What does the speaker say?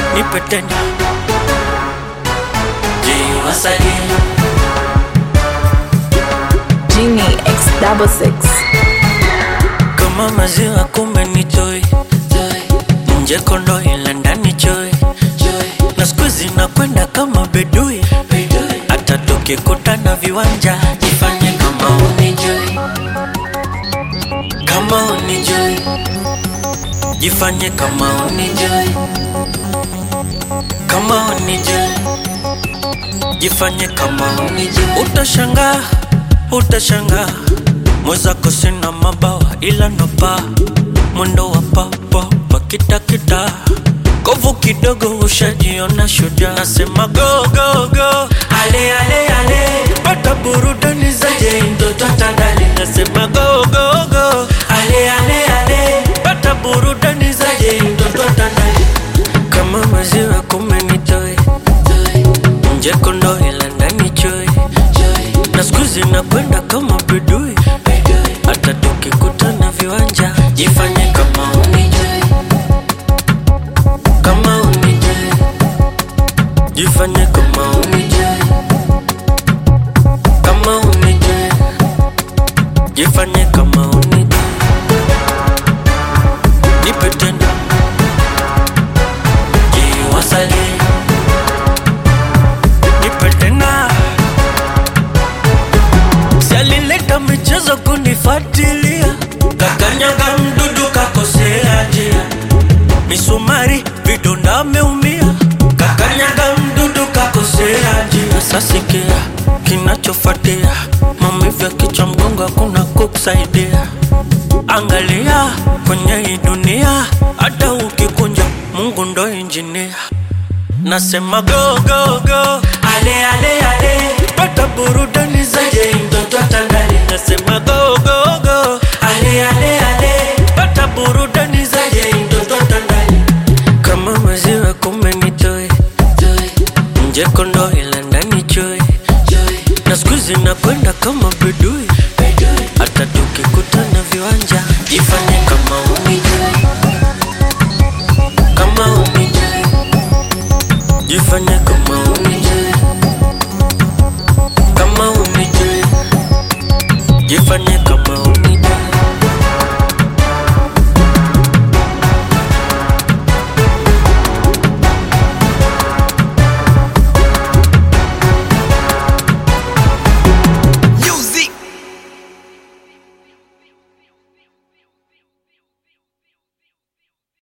nipe tena jiwasalie Genie X double six. kama maziwa kumbe ni joy nje kondo ila ndani joy na siku zinakwenda kama bedui hata tukikutana viwanja jifanye kama unijui kama unijui jifanye kama unijui kama unijui jifanye kama unijui utashangaa utashangaa mwezako sina mabawa ila napa mwendo wa papapa kitakita kovu kidogo ushajiona shujaa nasema go go go ale ale ale pata burudani zaje mtoto tandale nasema go go go ale ale ale pata burudani zaje mtoto tandale kama maziwa kumenitoe nje kondo ila ndani choe na siku zinakwenda kama bedui hata tukikutana viwanja jifanye kama unijui kama unijui jifanye kama unijui kama unijui jifanye kama unijui nipe tena jiwasalie nipe tena Si alileta michezo kunifuatilia, kakanyaga mdudu kakosea njia, misumari vidonda ameumia, kakanyaga mdudu kakosea njia. Sasa sikia kinachofuatia, maumivu ya kichwa, mgongo, hakuna kukusaidia. Angalia kwenye hii dunia, hata ukikunja, Mungu ndo injinia. Nasema go go go, ale ale ale, pata burudani zaje mtoto tandale. Nasema go go go, ale ale ale, pata burudani zaje